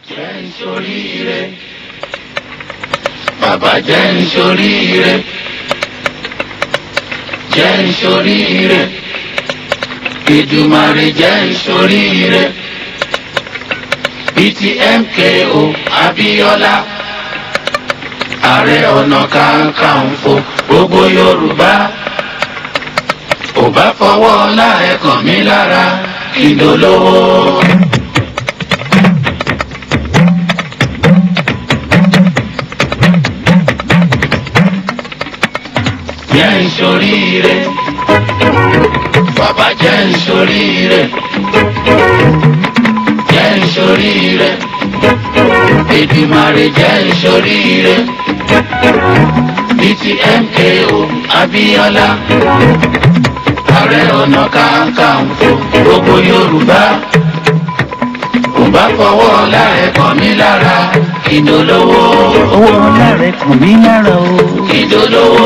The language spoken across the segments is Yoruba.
jẹ́ ń ṣoríire bàbá jẹ́ ń ṣoríire jẹ́ ń ṣoríire Èdùmàrè jẹ́ ń ṣoríire bíi ti MKO Abíọ́lá ààrẹ ọ̀nà kakanfò gbogbo Yorùbá ò bá fọwọ́ ọlá ẹ̀ kàn mí lára kí n dolówó. jẹ́ ń ṣoríire bàbá jẹ́ ń ṣoríire jẹ́ ń ṣoríire Èdùmàrè jẹ́ ń ṣoríire bíi ti MKO Abíọ́lá ààrẹ ọ̀nà kakanfò gbogbo Yorùbá kò bá fọwọ́ ọlá ẹ̀ kàn mí lára ìdólówó owó ọlá rẹ kàn mí lára o. ìdólówó.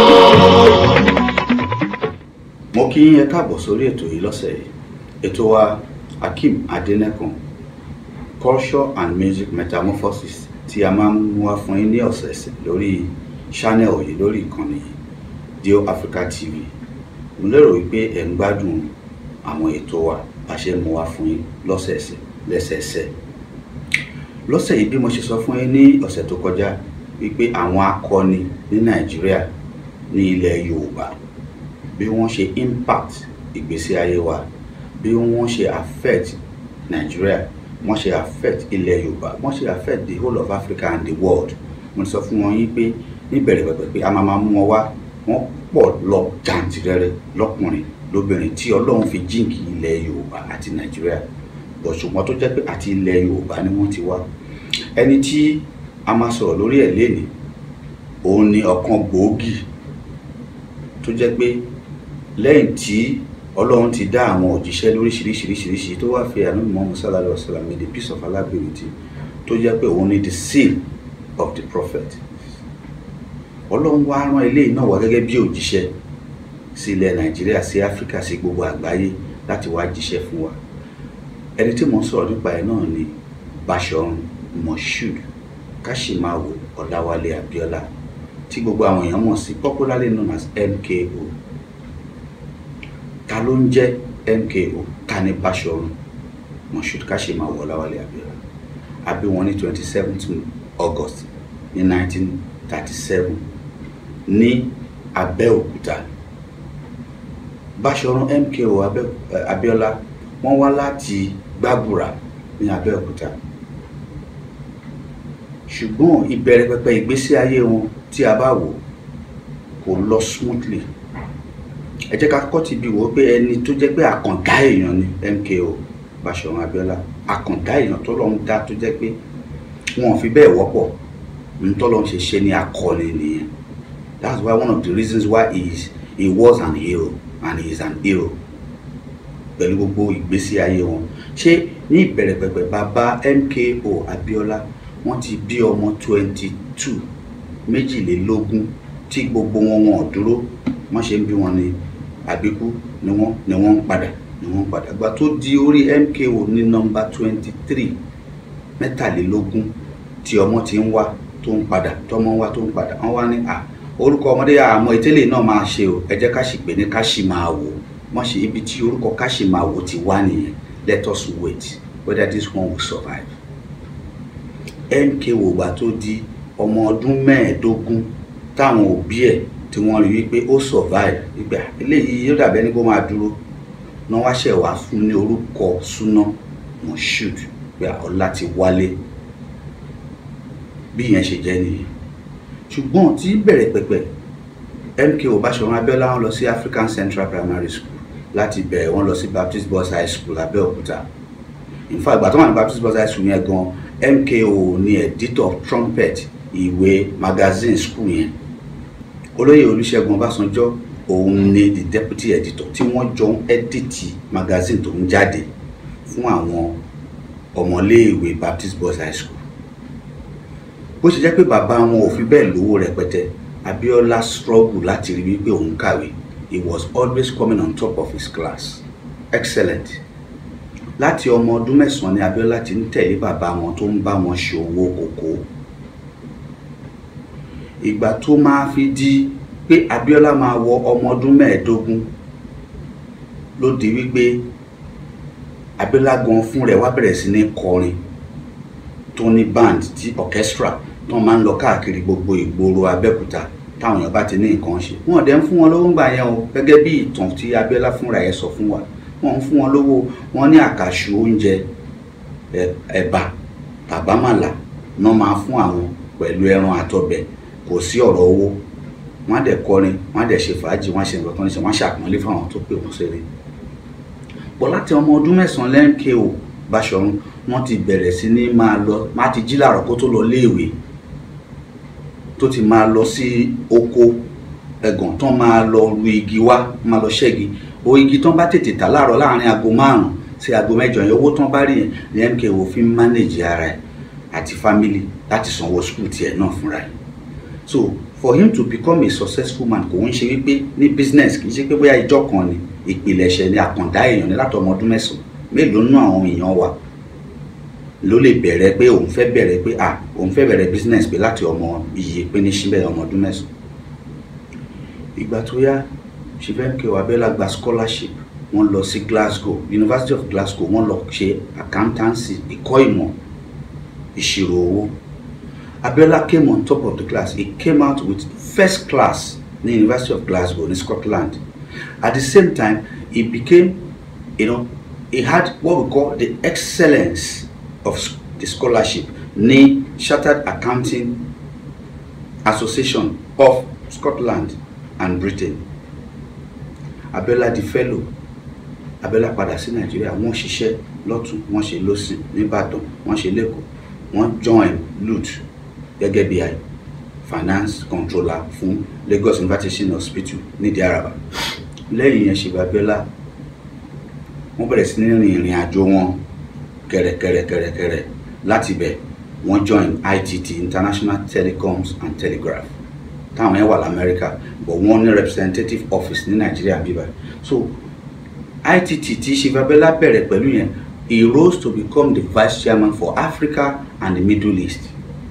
mo kí yín ẹ káàbọ̀ sórí ètò yìí lọ́sẹ̀ yìí ètò wa Akeem Adẹ́nẹ́kàn culture and music metamorphosis tí a máa ń mú wá fún yín ní ọ̀sẹ̀ẹ̀sẹ̀ lórí channel yìí lórí ìkànnì yìí Dio Africa TV mo lérò wípé ẹ̀ ń gbádùn àwọn ètò wa bá ṣe mú wá fún yín lọ́sẹ̀ẹ̀sẹ̀ lẹ́sẹẹsẹ̀ lọ́sẹ̀ yìí bí mo ṣe sọ fún yín ní ọ̀sẹ̀ tó kọjá wípé àwọn akọni ní Nàìjíríà ní ilẹ̀ Yorùbá bí wọ́n ṣe impact ìgbésí ayé wa bí wọ́n ṣe affect Nigeria wọ́n ṣe affect ilẹ̀ Yorùbá wọ́n ṣe affect the whole of Africa and the world mo sọ fún wọn yín pé níbẹ̀rẹ̀ pẹ̀pẹ̀ pé a máa máa mú wọn wá wọ́n pọ̀ lọ jàǹtìrẹrẹ lọ́kùnrin lóbìnrin tí Ọlọ́run fi jíǹkì ilẹ̀ Yorùbá àti Nigeria bọ̀ ṣùgbọ́n tó jẹ́ pé àti ilẹ̀ Yorùbá ni wọ́n ti wá ẹni tí a máa sọ̀rọ̀ lórí ẹ̀ lénìí òun ni ọ̀kan gbòógì tó jẹ́ pé lẹ́yìn tí ọlọ́run ti dá àwọn òjíṣẹ́ lóríṣiríṣiríṣiríṣi tó wá fi àánú Muhammad sallallahu alaihi wasallam the peace of Allah be with you tó jẹ́ pé òun ni the seal of the prophet ọlọ́run wá rán eléyìí náà wá gẹ́gẹ́ bí òjíṣẹ́ sí ilẹ̀ nàìjíríà sí áfíríkà sí gbogbo àgbáyé láti wá jíṣẹ́ fún wa ẹni tí mo ń sọ̀rọ̀ nípa ẹ̀ náà ni Bashorun Moshood Kashimawo Ọláwálé Abíọ́lá tí gbogbo àwọn èèyàn mọ̀ sí popularly known as MKO ta ló ń jẹ́ MKO ta ni Bashorun Moshood Kashimawo Ọláwálé Abíọ́lá a bí wọn ní twenty seventh August ní nineteen thirty seven ní Abẹ́òkúta Bashorun MKO Abíọ́lá wọ́n wá láti Gbàbúrà ní Abẹ́òkúta ṣùgbọ́n ìbẹ̀rẹ̀ pẹ̀pẹ̀ ìgbésí ayé wọn tí a bá wò kò lọ smoothly ẹ jẹ́ ká kọ́ ti bí wò ó pé ẹni tó jẹ́ pé àkàndá èèyàn ni MKO Bashorun Abíọ́lá àkàndá èèyàn tó lọ́n dá tó jẹ́ pé wọn ò fi bẹ́ẹ̀ wọ́pọ̀ ní tó lọ́n ṣe ṣe ní akọni nìyẹn that's why one of the reasons why he is he was an hero and he is an hero pẹ̀lú gbogbo ìgbésí ayé wọn ṣé ní ìbẹ̀rẹ̀ pẹ̀pẹ̀ bàbá MKO Abíọ́lá wọ́n ti bí ọmọ twenty two méjìlélógún tí gbogbo wọn wọn ò dúró wọ́n ṣe ń bí wọn ní àbíkú ni wọ́n ni wọ́n ń padà ni wọ́n ń padà gba tó di orí MKO ní nọ́mbà twenty three mẹ́tàlélógún tí ọmọ ti ń wá tó ń padà tọmọ ń wá tó ń padà wọ́n wá ní à orúkọ ọmọdé àmọ́ ìtẹ́lẹ̀ náà máa ṣe o ẹ jẹ́ ká sì pè ní ká sì máa wò wọ́n ṣe ibi tí orúkọ ká sì máa wò ti wá nìyẹn let us wait whether this one will survive. MKO gbà tó di ọmọ ọdún mẹ́ẹ̀ẹ́dógún táwọn òbí ẹ̀ tí wọ́n rí wípé ó survive ìgbà eléyìí yóò dàbẹ́ ní kó máa dúró náà wá ṣẹ̀ wá fún ní orúkọ súná Moshood pé ọlá ti wálé bí ìyẹn ṣe jẹ́ nìyẹn ṣùgbọ́n tí bẹ̀rẹ̀ pẹ̀pẹ̀ MKO Bashorun Abíọ́lá wọn lọ sí African Central Primary School láti bẹ̀rẹ̀ wọn lọ sí Baptist Boys High School Abẹ́òkúta in fact ìgbà tó wà ní Baptist Boys High School yẹn gan MKO ni editor trumpet ìwé magazine school yẹn olóyè Olúṣẹ́gun Ọbásanjọ́ òun ni the deputy editor tí wọ́n jọ ń edit magazine tó ń jáde fún àwọn ọmọléèwé Baptist Boys High School bó ṣe jẹ́ pé bàbá wọn ò fi bẹ́ẹ̀ lówó rẹpẹtẹ Abíọ́lá struggle láti rí wípé òun kàwé he was always coming on top of his class excellent láti ọmọ ọdún mẹ́sàn-án ni Abíọ́lá ti ń tẹ̀lé bàbá wọn tó ń bá wọn ṣe owó kòkó ìgbà tó máa fi di pé Abíọ́lá máa wọ ọmọ ọdún mẹ́ẹ̀ẹ́dógún ló di wípé Abíọ́lá gan fún rẹ̀ wá bẹ̀rẹ̀ sí ní kọrin tó ní band tí orchestra tó máa ń lọ káàkiri gbogbo ìgboro Abẹ́òkúta táwọn èèyàn bá ti ní nǹkan ṣe wọn dẹ̀ ń fún wọn lówó ńgbà yẹn o gẹ́gẹ́ bí ìtàn tí Abíọ́lá fúnra ẹ̀ sọ fún wa wọn ń fún wọn lówó wọn ní àkàṣù oúnjẹ ẹ̀bà tàbámàlà náà máa fún àwọn pẹ̀lú ẹran àtọbẹ̀ kò sí ọ̀rọ̀ owó wọ́n á dẹ̀ kọrin wọ́n á dẹ̀ ṣe fàájì wọ́n á ṣe nǹkan tó ń ṣe wọ́n á ṣàpọ́nlé fáwọn tó pè wọ́n ṣeré bọ́ láti ọmọ ọdún mẹ́sàn-án lẹ́ńkẹ́ o Báṣọ̀run wọ́n ti bẹ̀rẹ̀ sí ní máa lọ má ti jí làárọ̀ kó tó lọ léèwé tó ti máa lọ sí oko ẹ̀gàn tán máa lọ ru igi wá máa lọ ṣẹ́gi o igi tán bá tètè tà láàárọ̀ láàrin aago márùn-ún sí aago mẹ́jọ yẹn owó tán bá rí yẹn ní MKO fi ń manage ara ẹ̀ àti family láti sanwó school tiẹ̀ náà fúnra ẹ̀ so for him to become a successful man kò ń ṣe wípé ní business kì í ṣe pé bóyá ìjọ kan ni ìpìlẹ̀ṣẹ̀ ni àkàndá èèyàn ní látọmọ ọdún mẹ́sàn-án mélòó nú àwọn èèyàn wa ló lè bẹ̀rẹ̀ pé òun fẹ́ bẹ̀rẹ̀ pé à òun fẹ́ bẹ̀rẹ̀ business pé láti ọmọ iye pé ní síbẹ̀ ọmọ ọdún mẹ́sàn-án ìgbà tó yá ṣìfẹ́ǹkẹ́ Abíọ́lá gba scholarship wọ́n lọ sí Glasgow University of Glasgow wọ́n lọ ṣe accountancy ìkọ́ ìmọ̀ ìṣirò owó Abiola came on top of the class. He came out with first class in the University of Glasgow in Scotland. At the same time, he became, you know, he had what we call the excellence of the scholarship ní Chartered Accounting Association of Scotland and Britain. Abiola di fellow. Abiola padà sí Nàìjíríà wọ́n ṣiṣẹ́ lọ́tún wọ́n ṣe lọ́sìn nìbàdàn wọ́n ṣe lẹ́kọ̀ọ́ wọ́n join LUTH gẹ́gẹ́ bí i finance controller fún Lagos University Hospital nídìí Àràbà lẹ́yìn yẹn Ṣèyí Abíọ́lá wọ́n bẹ̀rẹ̀ sí ní rin ìrìn àjò wọn kẹ̀rẹ̀kẹ̀rẹ̀kẹ̀rẹ̀ láti bẹ̀ wọ́n join ITT International Telecoms and Telegraph táwọn yẹn wà lamẹ́ríkà but wọ́n ní representative office ní Nàìjíríà bíbá so ITT tí Ṣèyí Abíọ́lá bẹ̀rẹ̀ pẹ̀lú yẹn he rose to become the vice chairman for Africa and the Middle East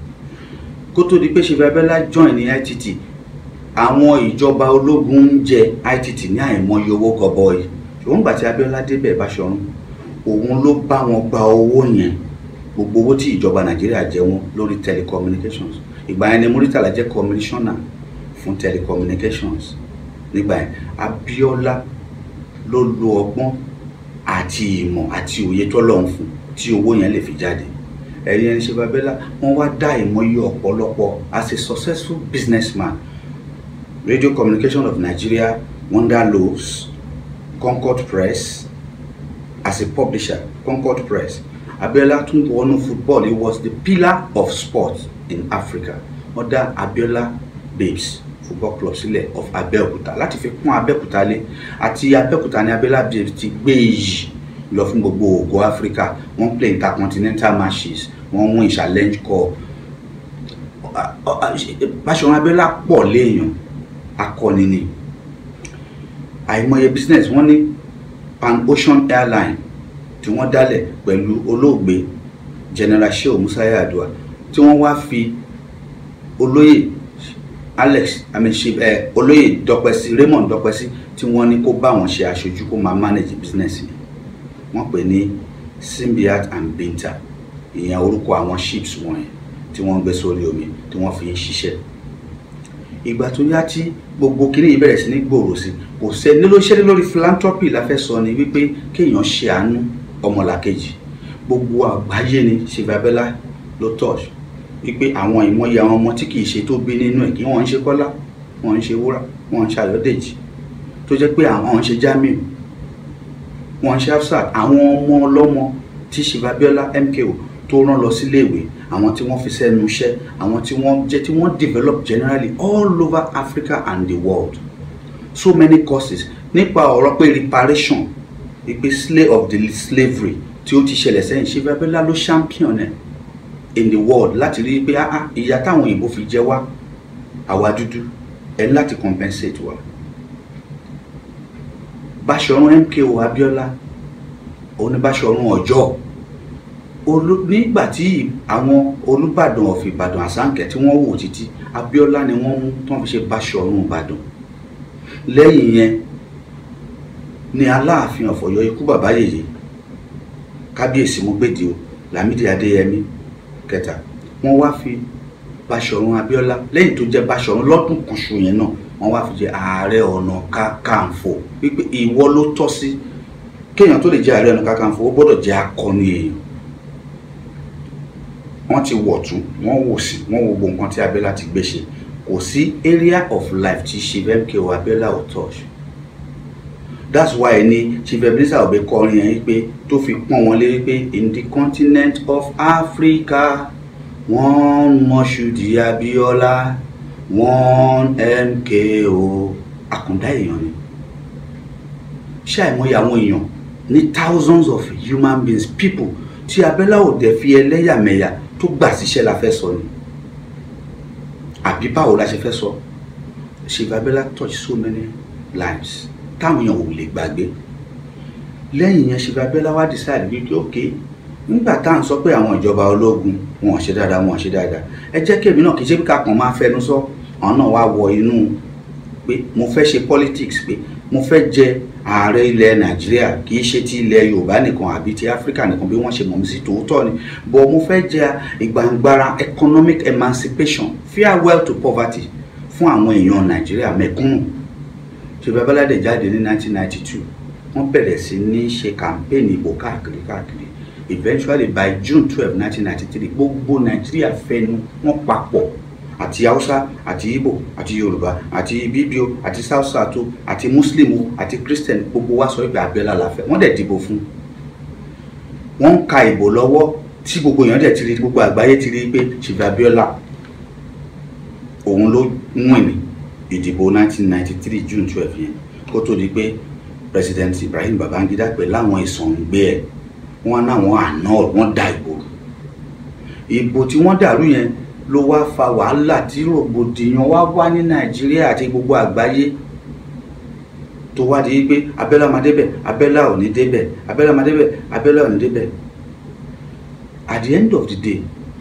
kó tó di pé Ṣèyí Abíọ́lá join ní ITT àwọn ìjọba ológun ń jẹ ITT ní àìmọye owó gọbọi ṣùgbọ́n gbà tí Abíọ́lá débẹ̀ Báṣọ̀run òun ló bá wọn gba owó yẹn gbogbo owó tí ìjọba Nàìjíríà jẹ wọn lórí telecommunications ìgbà yẹn ni Muritala jẹ́ commissioner fún telecommunications nígbà yẹn Abíọ́lá ló lo ọgbọ́n àti ìmọ̀ àti òye tọ́lọ́run fún tí owó yẹn lè fi jáde ẹ̀yin ẹni Ṣèyí Abíọ́lá wọ́n wá dá ìmọ̀ye ọ̀pọ̀lọpọ̀ as a successful businessman Radio Communication of Nigeria Wonder Loaves Concord Press as a publisher Concord Press Abiola tún wọnú football he was the pillar of sport in Africa wọ́n dá Abiola Babes football club sílẹ̀ of Abẹ́òkúta láti fi kún Abẹ́òkúta lé àti Abẹ́òkúta ní Abiola Babes ti gbé iyì lọ fún gbogbo ògo Africa wọ́n play intercontinental matches wọ́n win challenge cup Báṣọ̀run Abiola pọ̀ léèyàn akọni ni àìmọye business wọ́n ní Pan Ocean Airline tí wọ́n dálẹ̀ pẹ̀lú olóògbé General Shehu Musa Yar'Adua tí wọ́n wá fi olóyè Alex amishi ẹ olóyè Dọ́pẹ́sí Raymond Dọ́pẹ́sí tí wọ́n ní kó bá wọn ṣe aṣojú kó máa manage business yìí wọ́n pè ní Simbiat and Binta ìyẹn orúkọ àwọn ships wọ̀nyẹn tí wọ́n gbé sórí omi tí wọ́n fi ń ṣiṣẹ́ ìgbà tó yá tí gbogbo kiri yìí bẹ̀rẹ̀ sí ní gbòòrò sí kò sẹ́ nílò iṣẹ́ lórí philanthropy la fẹ́ sọ ni wípé kéèyàn ṣe àánú ọmọlàkejì gbogbo àgbáyé ni Ṣèyí Abíọ́lá ló touch wípé àwọn ìmọ̀ye àwọn ọmọ tí kìí ṣe tó bí nínú ẹ̀ kí wọ́n ń ṣe Kọ́lá wọ́n ń ṣe Wúrà wọ́n ń ṣe Ayọ̀dèjì tó jẹ́ pé àwọn ń ṣe Jamiu wọ́n ń ṣe Hafsat àwọn ọmọ ọlọ́mọ tí Ṣèyí Abíọ́lá MKO tó rán lọ síléèwé àwọn tí wọ́n fi sẹ́nu iṣẹ́ àwọn tí wọ́n jẹ́ tí wọ́n develop generally all over Africa and the world so many courses nípa ọ̀rọ̀ pé reparation ìpè slave of the slavery tí ó ti ṣẹlẹ̀ sẹ́yìn Ṣèyí Abíọ́lá ló champion ẹ̀ in the world láti rí i pé ah ah ìyà táwọn òyìnbó fi jẹ wá àwa dúdú ẹ̀ ní láti compensate wa Báṣọ̀run MKO Abíọ́lá oníbàṣọrun ọjọ́ olú nígbà tí àwọn olùbàdàn of ìbàdàn àsáǹkẹ́ tí wọ́n wò títí abíọ́lá ni wọ́n mú tán fi ṣe bàṣọrun ìbàdàn lẹ́yìn yẹn ni aláàfin ọ̀fọ̀yọ́ ikú bàbá yèyé kábíyèsí mọ́gbèdì o lámìdí adéyẹmí kẹta wọ́n wá fi bàṣọrun abíọ́lá lẹ́yìn tó jẹ́ bàṣọrun lọ́dún kùsù yẹn náà wọ́n wá fi jẹ ààrẹ ọ̀nà kakanfò wípé ìwọ ló tọ́ sí kéèyàn tó lè jẹ́ ààrẹ ọ̀nà kakanfò ó gbọ́dọ̀ jẹ́ akọni èèyàn wọ́n ti wọ̀ tún wọ́n wò sí wọ́n wo gbogbo nǹkan tí abẹ́lá ti gbé ṣe kò sí area of life tí chief mko abẹ́lá ò touch that's why ni chief ebenezer obe kọrin yẹn wípé tó fi pọ́n wọn lé wípé in the continent of africa one moshood abiola one mko àkùndá èèyàn ni ṣé àìmọye àwọn èèyàn ní thousands of human beings people tí abẹ́lá ò dẹ̀ fi ẹlẹ́yàmẹ̀yà tó gbà síṣẹ́ la fẹ́ sọ ni àbí báwo la ṣe fẹ́ sọ Chief Abiola touch so many lives táwọn èèyàn ò lè gbàgbé lẹ́yìn yẹn Chief Abiola wá decide wípé ok nígbà tá à ń sọ pé àwọn ìjọba ológun wọn ò ṣe dáadáa wọn ò ṣe dáadáa ẹ jẹ́ kí èmi náà kì í ṣe bí kákan máa fẹnu sọ àwọn náà wá wọ inú pé mo fẹ́ ṣe politics pé mo fẹ́ jẹ ààrẹ ilẹ̀ nàìjíríà kì í ṣe ti ilẹ̀ yorùbá nìkan àbí ti áfíríkà nìkan bí wọ́n ṣe mọ̀ mí sí tòótọ́ ni but mo fẹ́ jẹ ìgbàǹgbara economic emancipation farewell to poverty fún àwọn èèyàn nàìjíríà mẹ̀kúnnù ṣèbí abẹ́ládé jáde ní 1992 wọ́n bẹ̀rẹ̀ sí ní ṣe campaign ìbò káàkiri káàkiri eventually by june 12 1993 gbogbo nàìjíríà fẹnu wọn papọ̀ àti hausa àti igbo àti yorùbá àti bíbío àti south south àti muslim àti christian gbogbo wa sọ pé abẹ́lá la fẹ́ wọ́n dẹ̀ dìbò fún wọ́n ń ka ìbò lọ́wọ́ tí gbogbo èèyàn dẹ̀ ti rí gbogbo àgbáyé ti rí pé Chief Abiola òun ló win ní ìdìbò 1993 june 12 yẹn kó tó di pé president ibrahim babangida pẹ̀ láwọn ìsọ̀ǹgbẹ ẹ̀ wọ́n náwọn àná wọ́n da ìbò ìbò tí wọ́n dàrú yẹn ló wá fa wàhálà tí rògbòdìyàn wá wá ní nàìjíríà àti gbogbo àgbáyé tó wá di pé abẹ́lá máa débẹ̀ abẹ́lá ò ní débẹ̀ abẹ́lá máa débẹ̀ abẹ́lá ò ní débẹ̀ at the end of the day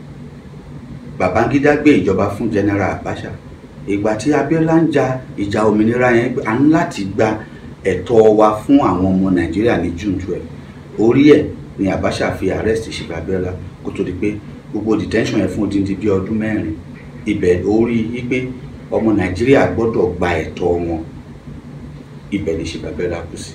babangida gbé ìjọba fún general abacha ìgbà tí abẹ́lá ń ja ìjà òmìnira yẹn à ń láti gba ẹ̀tọ́ wa fún àwọn ọmọ nàìjíríà ní june twelve orí ẹ̀ ni abacha fi arrest Chief Abiola kó tó di pé gbogbo detention yẹn fún odindi bíi ọdún mẹ́rin ibẹ̀ orí wípé ọmọ nàìjíríà gbọ́dọ̀ gba ẹ̀tọ́ wọn ibẹ̀ ni Chief Abiola kú sí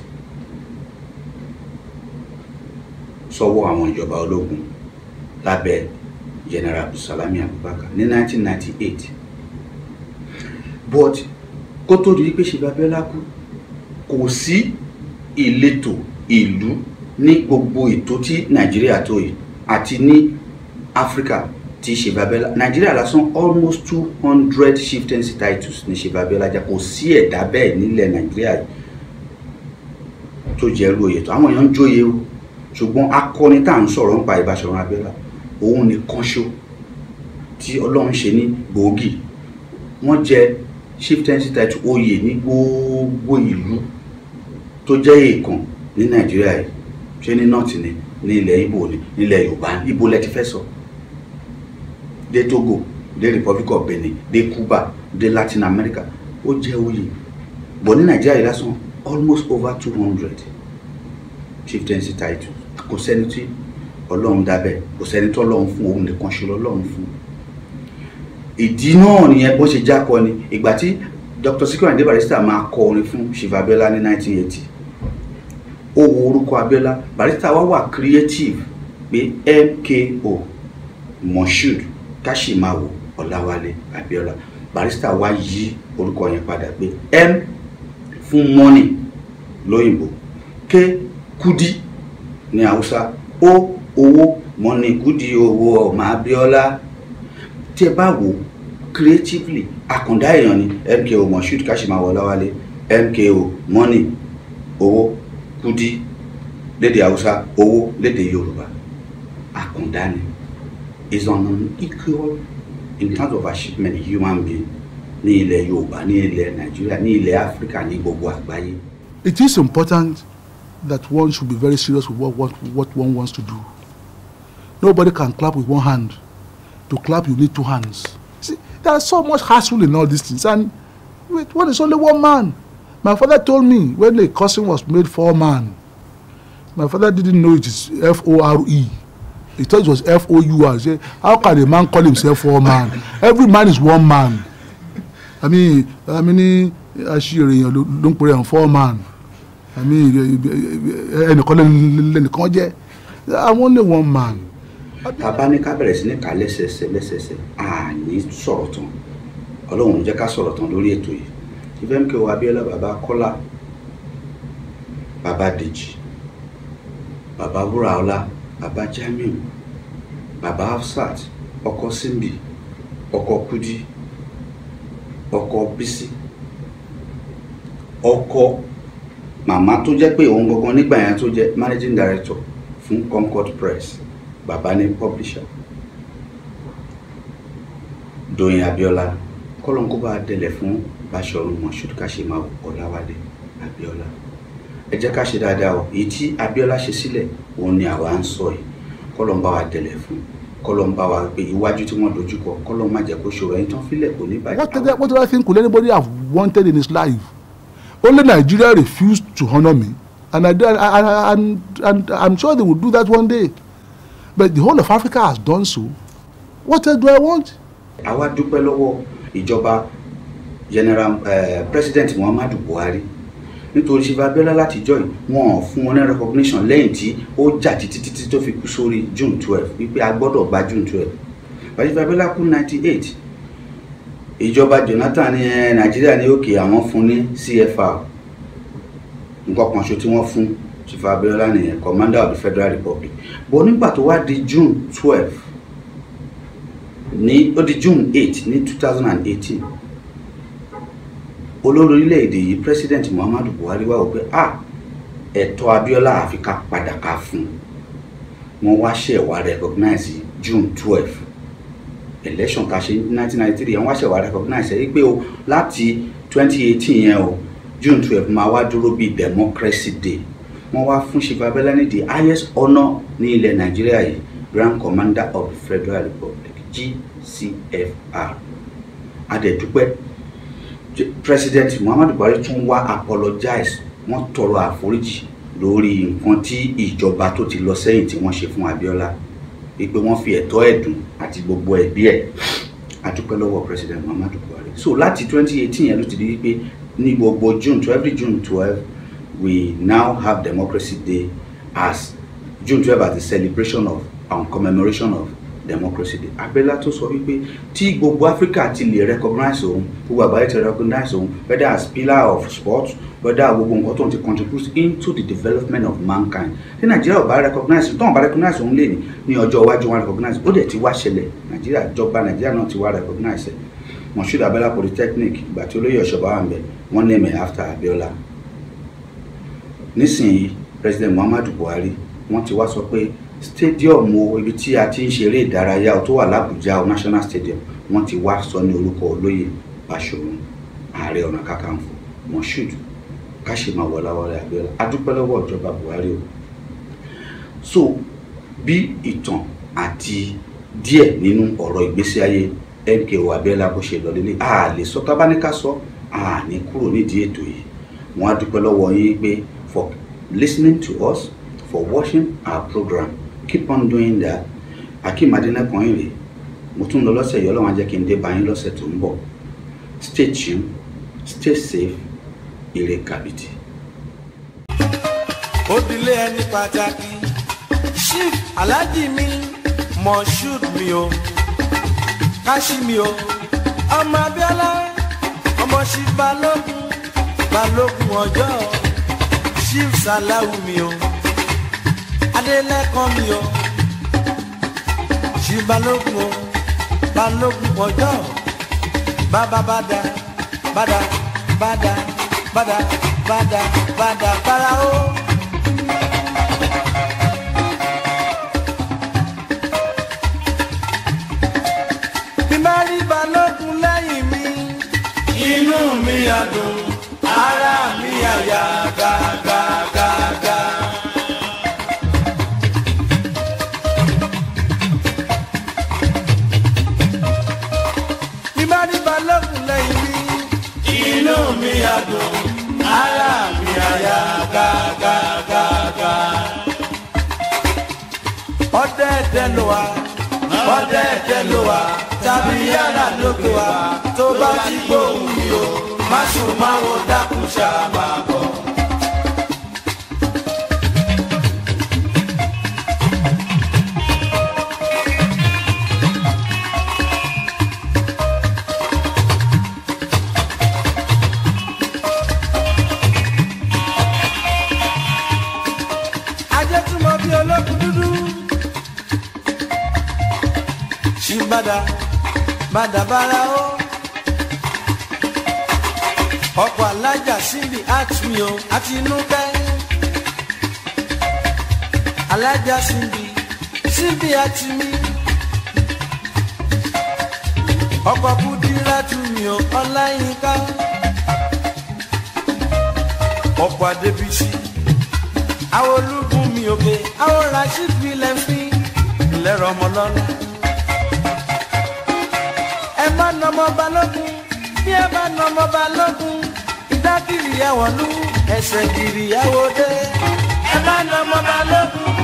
sọ́wọ́ àwọn ìjọba ológun lábẹ́ general abdulsalami abubakar ní 1998 but kó tó di wípé Chief Abiola kú kò sí ìletò ìlú ní gbogbo ètò tí nàìjíríà tó yìí àti ní áfíríkà tí Chief Abiola nàìjíríà lásán almost two hundred chieftaincy titles ní Chief Abiola jà kò sí ẹ̀dá bẹ́ẹ̀ nílẹ̀ nàìjíríà yìí tó jẹ́ irú oyè tó àwọn èèyàn ń jóye o ṣùgbọ́n akọni tá à ń sọ̀rọ̀ nípa Ìbáṣọ̀run Abíọ́lá òun nìkan ṣó tí ọlọ́run ṣe ní gbòógì wọ́n jẹ chieftaincy title oyè ní gbogbo ìlú tó jẹ́ èèkàn ní nàìjíríà yìí ṣé ní north ni ní ilẹ̀ ibo ni nílẹ̀ yorùbá ibo lẹ ti fẹ́ sọ dé togo dé republic of benin dé cuba dé latin america ó jẹ́ oyè bọ̀ ní nàìjíríà yìí lásán almost over two hundred chieftaincy title kò sẹ́ni tí ọlọ́run dábẹ́ kò sẹ́ni tó ọlọ́run fún òun nìkan ṣe lọ́lọ́run fún ìdí náà nìyẹn bó ṣe jákọ ni ìgbà tí dr Sikiru Ayinde Barrister máa kọ orin fún Chief Abiola ní 1980 ó wo orúkọ Abiola Barrister wá wà creative pé MKO Moshood Kashimawo Ọláwálé Abiola Barrister wá yí orúkọ yẹn padà pé M fún money lóyìnbó K Kudi ní Haúsá O owó money Kudi owó ọmọ Abiola tí ẹ bá wò creatively àkàndá èèyàn ni MKO Moshood Kashimawo Ọláwálé MKO money owó Kudi lédè Haúsá owó lédè Yorùbá àkàndá ni is on an equal in terms of achievement human being ní ilẹ̀ Yorùbá ní ilẹ̀ Nàìjíríà ní ilẹ̀ Áfíríkà ní gbogbo àgbáyé. It is important that one should be very serious with what, what, what one wants to do. Nobody can clap with one hand. To clap, you need two hands. See, there's so much hassle in all these things. And wait, what is only one man? My father told me when the cousin was made four man. My father didn't know it is F O R E. He thought it was F O U R. He said, How can a man call himself four man? Every man is one man. I mean, I mean, aṣèrè èèyàn ló ló ń pèrè àwọn four man. I mean, ẹnìkan lẹ́nìkan jẹ́. I'm only one man. tàbá ní ká bẹ̀rẹ̀ sí ní ká lẹ́sẹsẹ lẹ́sẹsẹ àní sọ̀rọ̀ tán ọlọ́run jẹ́ ká sọ̀rọ̀ tán lórí ètò yìí ìfẹ́mkẹ́ abíọ́lá bàbá kọ́lá bàbá dèjì bàbá wúraọlá bàbá jamiu bàbá hafsat ọkọ simbi ọkọ kudi ọkọ bisi ọkọ màmá tó jẹ́ pé òun gangan nígbà yẹn tó jẹ́ managing director fún concord press bàbá ní publisher Dóyin Abíọ́lá kọlọ́nkó bá délẹ̀ fún Báṣọ̀run Moshood Káṣímáwò Ọláwálé Abíọ́lá ẹ jẹ́ ká ṣe dáadáa o èyí tí Abíọ́lá ṣe sílẹ̀ òun ni àwa ń sọ yìí kọlọ́n bá wa délẹ̀ fún kọlọ́n bá wa pé iwájú tí wọ́n dojúkọ kọlọ́n má jẹ́ kó ṣòro ẹni tán fílẹ̀ kò ní bàjẹ́. What, did- what do I think could anybody have wanted in his life? Only Nigeria refused to honor me, and I, did- I, I, and, and I'm sure they will do that one day. But the whole of Africa has done so. What else do I want? àwa dúpẹ́ lọ́wọ́ ìjọba general eh, president muhammadu buhari nítorí ṣe Abíọ́lá látijọ́ yìí wọn ò fún wọn ní recognition lẹ́yìn tí ó jà títí títí tó fi kú sórí june twelve wípé a gbọ́dọ̀ gba june twelve bàjẹ́ Abíọ́lá kú ninety eight ìjọba jonathan ní eh, nàìjíríà ní òkè àwọn fún ní cfr nǹkan kan ṣo tí wọ́n fún Chief Abíọ́lá nìyẹn commander of the federal republic bọ́ nígbà tó wá di june twelve ní ó di june eight ní two thousand and eighteen olórí orílẹ̀-èdè yìí president muhammadu buhari wá wò pé ah ẹ̀tọ́ abiola àfi ká padà ká fún un wọ́n wá ṣẹ̀ wá recognize june twelve election ká ṣe ní nineteen ninety three wọ́n wá ṣẹ̀ wá recognize ẹ̀ pé o láti twenty eighteen yẹn o june twelve máa wá dúró bíi democracy day wọ́n wá fún Chief Abiola ní the highest honour ní ilẹ̀ nàìjíríà yìí grand commander of the federal republic gcfr adẹ̀dúpẹ́ J- president muhammadu buhari tún wá apologize wọ́n tọrọ àforíjì lórí nǹkan tí ìjọba tó ti lọ sẹ́yìn tí wọ́n ṣe fún abiola wípé wọ́n fi ẹ̀tọ́ ẹ̀dùn àti gbogbo ẹ̀bí ẹ̀ adúpẹ́ lọ́wọ́ president muhammadu buhari so láti 2018 yẹn ló ti di wípé ní gbogbo june to every june 12 we now have democracy day as june 12 as a celebration of and commemoration of democracy day abẹ́lá tó sọ wípé tí gbogbo africa ti lè recognize òun gbogbo àgbáyé ti recognize òun whether as pillar of sport whether gbogbo nǹkan tó ń ti contribute into the development of mankind tí nàìjíríà ò bá recognize tó ń bá recognize òun lè ní ní ọjọ́ iwájú wọn recognize ó dẹ̀ ti wá ṣẹlẹ̀ nàìjíríà ìjọba nàìjíríà náà ti wá recognize ẹ̀ moshood abẹ́lá polytechnic ìgbà tí olóyè ọ̀ṣọ́bà wà ń bẹ̀ wọ́n name it after abiola nísìnyí president muhammadu buhari wọ́n ti wá sọ pé stadium o ibi tí a ti ń ṣeré ìdárayá o tó wà lábújá o national stadium wọ́n ti wá sọ ní orúkọ olóyè báṣọ̀run ààrẹ ọ̀nà kakanfò moshood káṣímáwò ọláwálé abiola adúpẹ́ lọ́wọ́ ìjọba buhari o so bí ìtàn àti díẹ̀ nínú ọ̀rọ̀ ìgbésí ayé MKO abiola bó ṣe lọ lélẹ̀ a lè sọ tábánikà sọ a ní kúrò nídìí ètò yìí wọ́n á dúpẹ́ lọ́wọ́ yín pé for listening to us for watching our program keep on doing that akeem adenakan ire mo tún lọ lọ́sẹ̀ yìí ọlọ́run á jẹ́ kí n dé bá yín lọ́sẹ̀ tó ń bọ̀ stay tuned stay safe ire kàbìtì. òdìlé ẹni pàtàkì chief alhaji mi moshood mi o káṣí mi o ọmọ abiola ọmọ chief balógun balógun ọjọ́ chief salahu mi o adélẹ́kan mi o chief balógun o balógun ọjọ́ bàbá bàdà bàdà bàdà bàdà bàdà bàdà bàrà o. bí bá rí balógun lẹ́yìn mi. inú mi á dùn ara mi á yá gágágágá. àdùn ara mi àyà gágágágá. ọdẹ ẹdẹ ló wà ọdẹ ẹdẹ ló wà tàbí yàrá lókè wà tó bá ti gbóhùn mi o má sùn má wo dákun ṣáà máa bọ̀. ajé túmọ̀ bí olókùn dúdú. ṣìbàdà bàdà bàrà ó. ọkọ̀ alájà síbi àtúnyẹ o àti inú kẹ́. alájà síbi síbi àti mi. ọkọ̀ kúdírà túnyẹ o ọláyínká. ọkọ̀ adébísí àwọn ológun mi òkè àwọn rasheed william fi lẹ́rọ ọmọ lọ́la. ẹ má nà ọmọ balógun bí ẹ bá nà ọmọ balógun ìdákìrì ẹ̀wọ̀n lú ẹsẹ̀ kiri ẹ̀wọ̀ dé. ẹ má nà ọmọ balógun